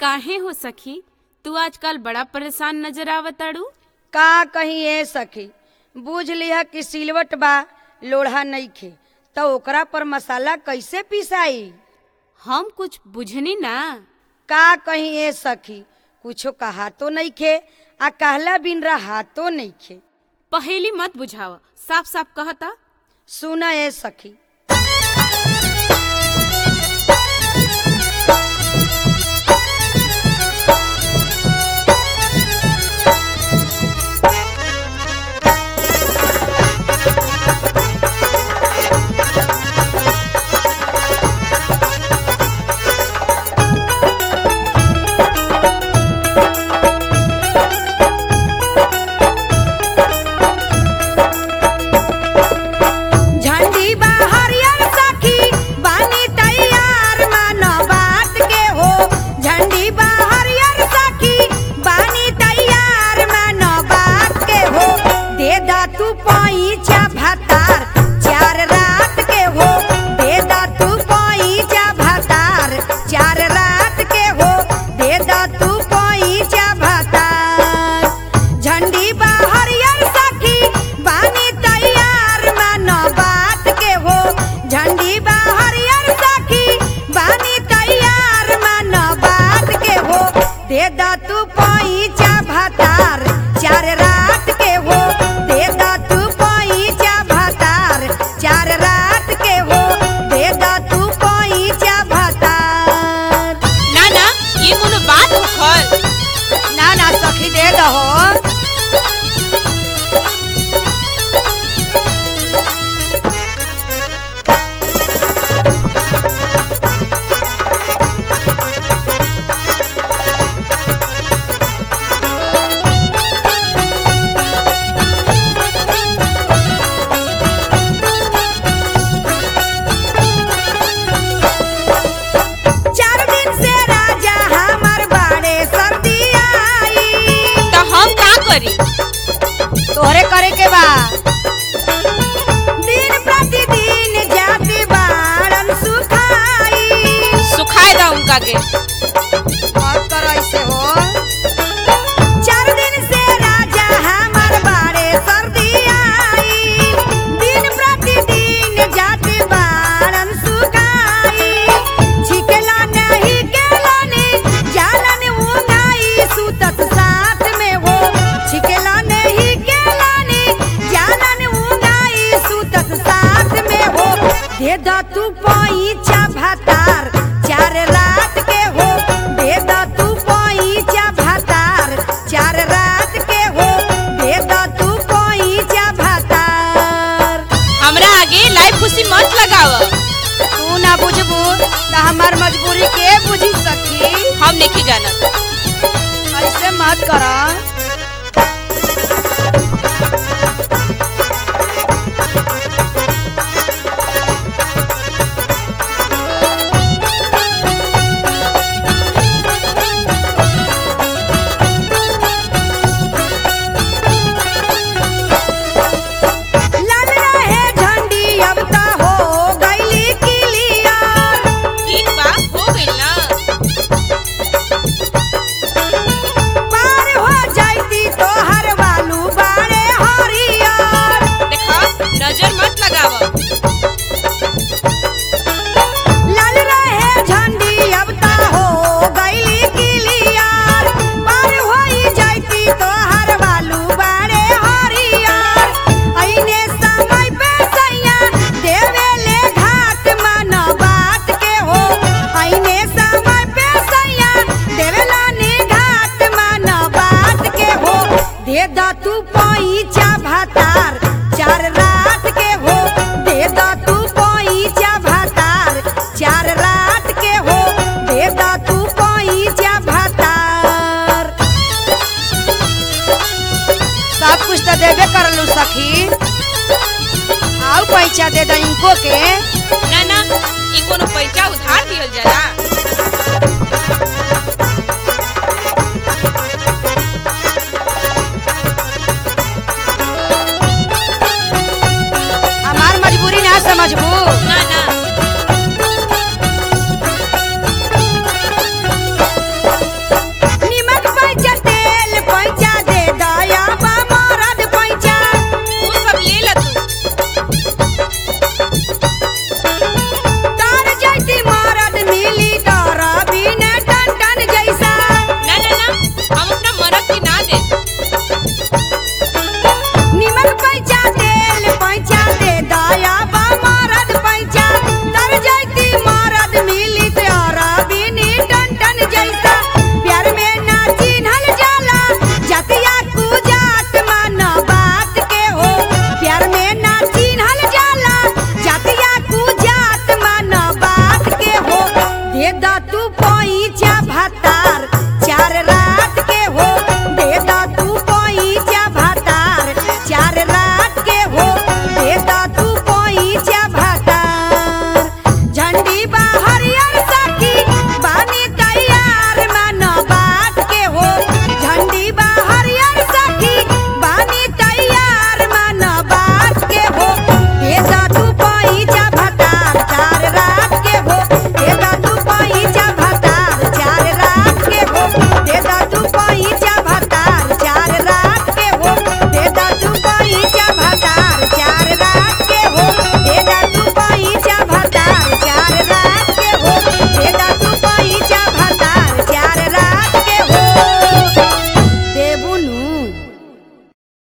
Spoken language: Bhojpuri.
काहे हो सखी तू आजकल बड़ा परेशान नजर आवताड़ू का कहीं ए सखी बूझ लिहा कि सिलवट बा लोढ़ा नइखे त ओकरा पर मसाला कैसे पिसाई हम कुछ बुझनी ना का कहीं ए सखी कुछो कहातो नइखे आ कहला बिन रहातो नइखे पहेली मत बुझाव साफ साफ कहता सुन ए सखी झंडी बा हरियर सखी बानी तैयार मानो बात के हो झंडी बा हरियर सखी बानी तैयार मानो बात के हो दे दा तू पैचा भतार चार रात के हो दे दा तू पैचा भतार चार रात के हो दे दा तू पैचा भतार झंडी बा हरियर सखी बानी तैयार मानो बात के हो झंडी बा हरियर सखी बानी तैयार मानो बात के हो दे दा तू पैचा भतार चार रात के हो दे दा तू पैचा भतार चार रात के हो दे दा तू पैचा भतार ना ना ये कोनो बात उखल ना ना सखी दे दहो चार दिन से राजा हमार बाड़े सर्दी आई तो हम का करी तोहरे करे के बा दिन प्रतिदिन जाति बाड़न सुखाई सुखाए दा उनका के और कर ऐसे हो चार दिन से राजा हमार बाड़े सर्दी आई दिन प्रतिदिन जाति बाड़न सुखाई छिकेला नहीं केला ने जालन उंगाई सुतत साथ में हो छिकेला नहीं केला ने जालन उंगाई सुतत साथ में हो दे दा तू पैचा भतार चार रात के हो दे दा तू पैचा भतार चार रात के हो दे दा तू पैचा भतार हमरा आगे लाइव खुशी मत लगाव तू ना बुझबू त हमार मजबूरी के बुझी सकी हम नहीं जानत ऐसे मत करा लाल रहे झंडी अब त हो गईली क्लियर ठीक बा हो गइल ना पार हो जाइती तो हर वालू बाड़े हरियर देखा नजर मत लगाव लाल रहे झंडी अब त हो गईली क्लियर पार हो जाइती तो हर वालू बाड़े हरियर ऐने समय पे सैया देवे ले घाट मन बात के हो ऐने समय पे सैया देवेला ने घाट मन बात के हो दे दा तू पैचा भतार चार रात के हो दे दा तू पैचा भतार चार रात के हो दे दा तू पैचा भतार सब कुछ तो देबे करलू सखी आउ पैसा दे दा इनको के ना ना ये कोनो पैसा उधार दिहल जाला